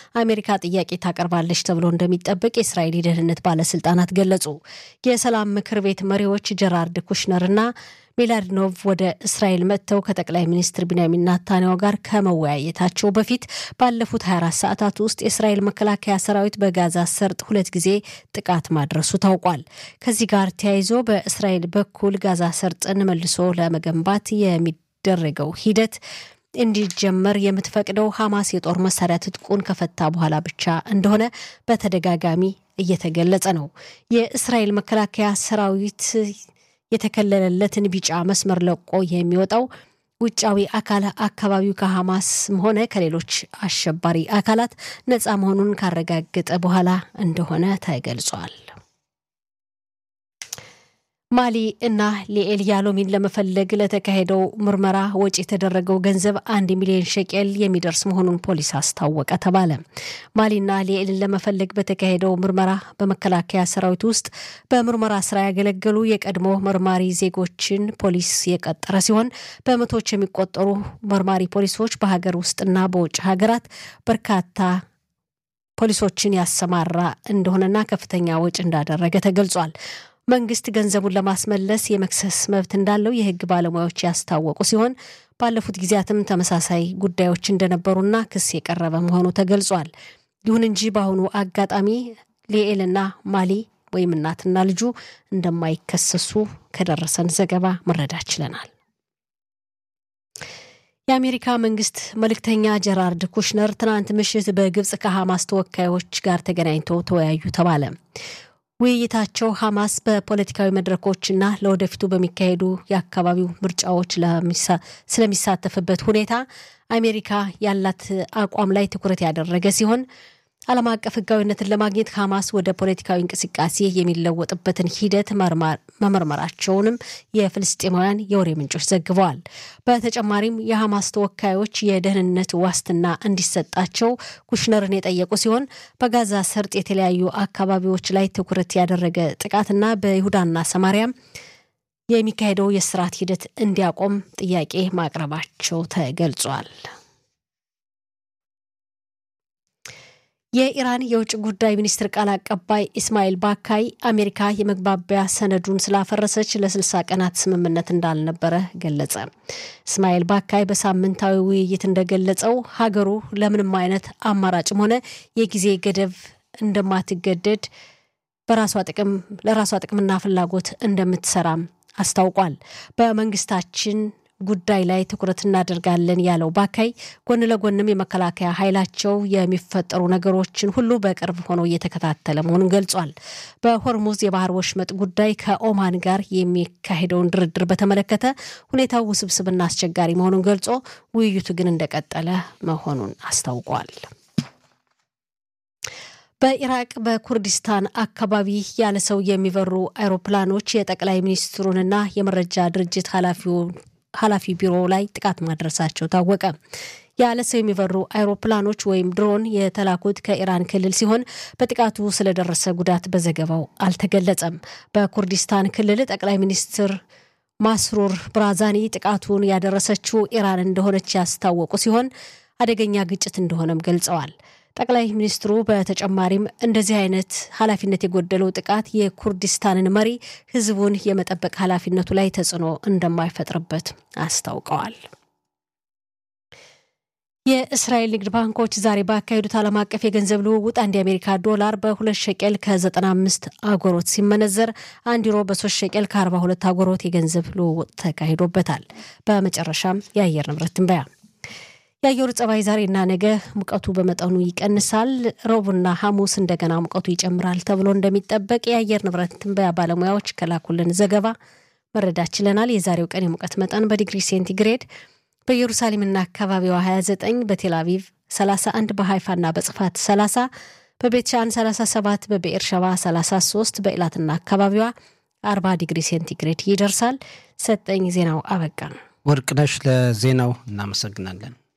አሜሪካ ጥያቄ ታቀርባለች ተብሎ እንደሚጠበቅ የእስራኤል የደህንነት ባለስልጣናት ገለጹ። የሰላም ምክር ቤት መሪዎች ጀራርድ ኩሽነርና ሜላድኖቭ ወደ እስራኤል መጥተው ከጠቅላይ ሚኒስትር ቢንያሚን ናታንያሁ ጋር ከመወያየታቸው በፊት ባለፉት 24 ሰዓታት ውስጥ የእስራኤል መከላከያ ሰራዊት በጋዛ ሰርጥ ሁለት ጊዜ ጥቃት ማድረሱ ታውቋል። ከዚህ ጋር ተያይዞ በእስራኤል በኩል ጋዛ ሰርጥን መልሶ ለመገንባት የሚደረገው ሂደት እንዲጀመር የምትፈቅደው ሐማስ የጦር መሳሪያ ትጥቁን ከፈታ በኋላ ብቻ እንደሆነ በተደጋጋሚ እየተገለጸ ነው። የእስራኤል መከላከያ ሰራዊት የተከለለለትን ቢጫ መስመር ለቆ የሚወጣው ውጫዊ አካል አካባቢው ከሐማስም ሆነ ከሌሎች አሸባሪ አካላት ነፃ መሆኑን ካረጋገጠ በኋላ እንደሆነ ተገልጿል። ማሊ እና ሊኤል ያሎሚን ለመፈለግ ለተካሄደው ምርመራ ወጪ የተደረገው ገንዘብ አንድ ሚሊዮን ሸቄል የሚደርስ መሆኑን ፖሊስ አስታወቀ ተባለ። ማሊና ሊኤልን ለመፈለግ በተካሄደው ምርመራ በመከላከያ ሰራዊት ውስጥ በምርመራ ስራ ያገለገሉ የቀድሞ መርማሪ ዜጎችን ፖሊስ የቀጠረ ሲሆን በመቶዎች የሚቆጠሩ መርማሪ ፖሊሶች በሀገር ውስጥና በውጭ ሀገራት በርካታ ፖሊሶችን ያሰማራ እንደሆነና ከፍተኛ ወጪ እንዳደረገ ተገልጿል። መንግስት ገንዘቡን ለማስመለስ የመክሰስ መብት እንዳለው የሕግ ባለሙያዎች ያስታወቁ ሲሆን ባለፉት ጊዜያትም ተመሳሳይ ጉዳዮች እንደነበሩና ክስ የቀረበ መሆኑ ተገልጿል። ይሁን እንጂ በአሁኑ አጋጣሚ ሊኤልና ማሊ ወይም እናትና ልጁ እንደማይከሰሱ ከደረሰን ዘገባ መረዳት ችለናል። የአሜሪካ መንግስት መልእክተኛ ጀራርድ ኩሽነር ትናንት ምሽት በግብፅ ከሐማስ ተወካዮች ጋር ተገናኝተው ተወያዩ ተባለ። ውይይታቸው ሐማስ በፖለቲካዊ መድረኮችና ለወደፊቱ በሚካሄዱ የአካባቢው ምርጫዎች ስለሚሳተፍበት ሁኔታ አሜሪካ ያላት አቋም ላይ ትኩረት ያደረገ ሲሆን ዓለም አቀፍ ሕጋዊነትን ለማግኘት ሐማስ ወደ ፖለቲካዊ እንቅስቃሴ የሚለወጥበትን ሂደት መመርመራቸውንም የፍልስጤማውያን የወሬ ምንጮች ዘግበዋል። በተጨማሪም የሐማስ ተወካዮች የደህንነት ዋስትና እንዲሰጣቸው ኩሽነርን የጠየቁ ሲሆን በጋዛ ሰርጥ የተለያዩ አካባቢዎች ላይ ትኩረት ያደረገ ጥቃትና በይሁዳና ሰማሪያም የሚካሄደው የስርዓት ሂደት እንዲያቆም ጥያቄ ማቅረባቸው ተገልጿል። የኢራን የውጭ ጉዳይ ሚኒስትር ቃል አቀባይ ኢስማኤል ባካይ አሜሪካ የመግባቢያ ሰነዱን ስላፈረሰች ለ60 ቀናት ስምምነት እንዳልነበረ ገለጸ። እስማኤል ባካይ በሳምንታዊ ውይይት እንደገለጸው ሀገሩ ለምንም አይነት አማራጭም ሆነ የጊዜ ገደብ እንደማትገደድ በራሷ ጥቅም ለራሷ ጥቅምና ፍላጎት እንደምትሰራም አስታውቋል። በመንግስታችን ጉዳይ ላይ ትኩረት እናደርጋለን ያለው ባካይ ጎን ለጎንም የመከላከያ ኃይላቸው የሚፈጠሩ ነገሮችን ሁሉ በቅርብ ሆኖ እየተከታተለ መሆኑን ገልጿል። በሆርሙዝ የባህር ወሽመጥ ጉዳይ ከኦማን ጋር የሚካሄደውን ድርድር በተመለከተ ሁኔታው ውስብስብና አስቸጋሪ መሆኑን ገልጾ ውይይቱ ግን እንደቀጠለ መሆኑን አስታውቋል። በኢራቅ በኩርዲስታን አካባቢ ያለ ሰው የሚበሩ አይሮፕላኖች የጠቅላይ ሚኒስትሩንና የመረጃ ድርጅት ኃላፊውን ኃላፊ ቢሮ ላይ ጥቃት ማድረሳቸው ታወቀ። ያለ ሰው የሚበሩ አይሮፕላኖች ወይም ድሮን የተላኩት ከኢራን ክልል ሲሆን በጥቃቱ ስለደረሰ ጉዳት በዘገባው አልተገለጸም። በኩርዲስታን ክልል ጠቅላይ ሚኒስትር ማስሩር ብራዛኒ ጥቃቱን ያደረሰችው ኢራን እንደሆነች ያስታወቁ ሲሆን አደገኛ ግጭት እንደሆነም ገልጸዋል። ጠቅላይ ሚኒስትሩ በተጨማሪም እንደዚህ አይነት ኃላፊነት የጎደለው ጥቃት የኩርዲስታንን መሪ ሕዝቡን የመጠበቅ ኃላፊነቱ ላይ ተጽዕኖ እንደማይፈጥርበት አስታውቀዋል። የእስራኤል ንግድ ባንኮች ዛሬ ባካሄዱት ዓለም አቀፍ የገንዘብ ልውውጥ አንድ የአሜሪካ ዶላር በሁለት ሸቄል ከ95 አጎሮት ሲመነዘር አንድ ዩሮ በሶስት ሸቄል ከ42 አጎሮት የገንዘብ ልውውጥ ተካሂዶበታል። በመጨረሻም የአየር ንብረት ትንበያ የአየሩ ጸባይ ዛሬና ነገ ሙቀቱ በመጠኑ ይቀንሳል። ረቡዕና ሐሙስ እንደገና ሙቀቱ ይጨምራል ተብሎ እንደሚጠበቅ የአየር ንብረት ትንበያ ባለሙያዎች ከላኩልን ዘገባ መረዳት ችለናል። የዛሬው ቀን የሙቀት መጠን በዲግሪ ሴንቲግሬድ በኢየሩሳሌምና አካባቢዋ 29፣ በቴል አቪቭ 31፣ በሃይፋና በጽፋት 30፣ በቤትሻን 37፣ በብኤር ሸባ 33፣ በኢላትና አካባቢዋ 40 ዲግሪ ሴንቲግሬድ ይደርሳል። ሰጠኝ ዜናው አበቃ። ወርቅነሽ ለዜናው እናመሰግናለን።